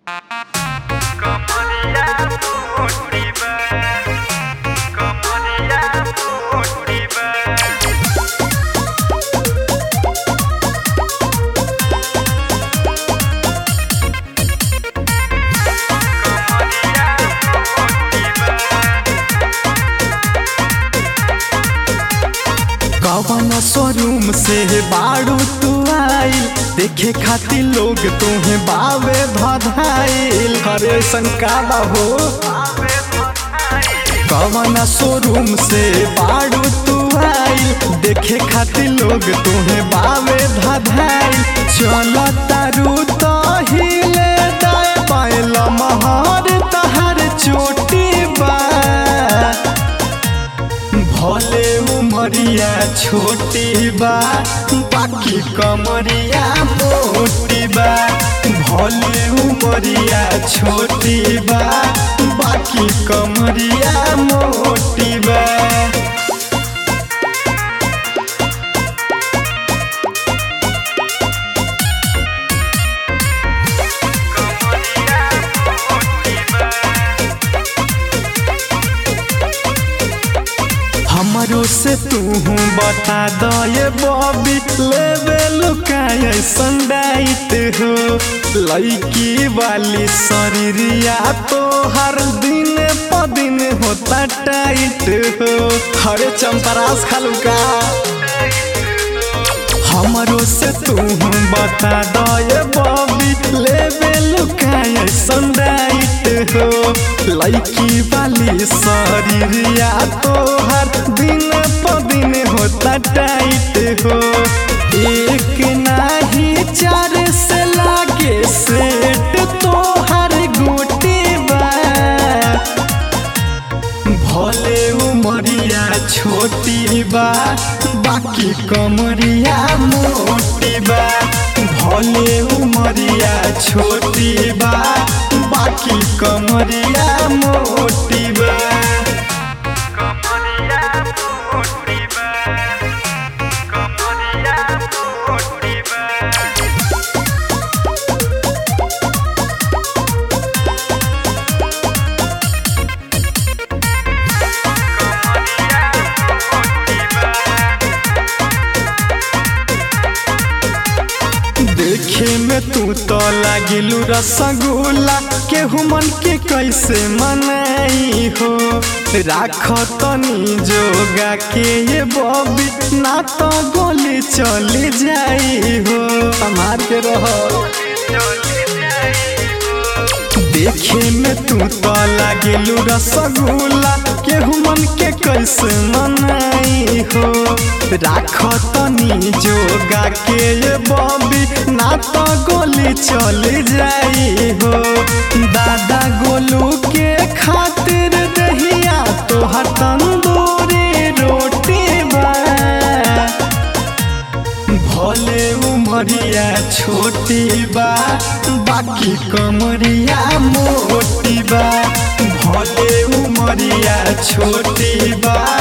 कमरिया मोटी बा कमरिया मोटी बा कमरिया मोटी बा कवन शोरूम से बाड़ू तू आइल देखे खातिर लोग तुम्हें बावे भधाइल हरे संकाला हो कवन शोरूम से बाड़ू तू आइल देखे खातिर लोग तुम्हें बावे भधाइल चल तारू तो हिले दाए पायल महर तहर चोटी बा भले उमरिया छोटी बा बाकी कमरिया मोटी बा भले उमरिया छोटी बा बाकी कमरिया मोटी बा कमरिया मोटी बा हमरो से तू बता दो ये बॉबी लेवे लुकाय संडाइट हो लड़की वाली शरीरिया तो हर दिन प दिन होता टाइट हो हरे चंपरास खलुका हमरो से तू बता दो ये बॉबी लेवे लुकाय संडाइट हो लड़की वाली शरीरिया तो हर दिन प दिन होता टाइट हो एक नाही चार से लागे सेट तो हर गोटी बा भले उमरिया छोटी बा बाकी कमरिया मोटी बा भले उमरिया छोटी बा बाकी कमरिया मोटी बा कमरिया मोटी बा कमरिया मोटी बा देखे में तू तो लागिलू रसगुल्ला केहू मन के कैसे मनाई हो राख तनी जोगा के ये बॉबी ना तो गोली चली जाई हो हमार के रहो देखे में तू तो लागिलू रसगुल्ला केहू मन के कैसे मनाई हो राख तनी जोगा के ये बॉबी ना तो गोली चली जाई हो दादा गोलू के खातिर दहिया तोहर तंदूरी रोटी बा भले उमरिया छोटी बा बाकी कमरिया मोटी बा भले उमरिया छोटी बा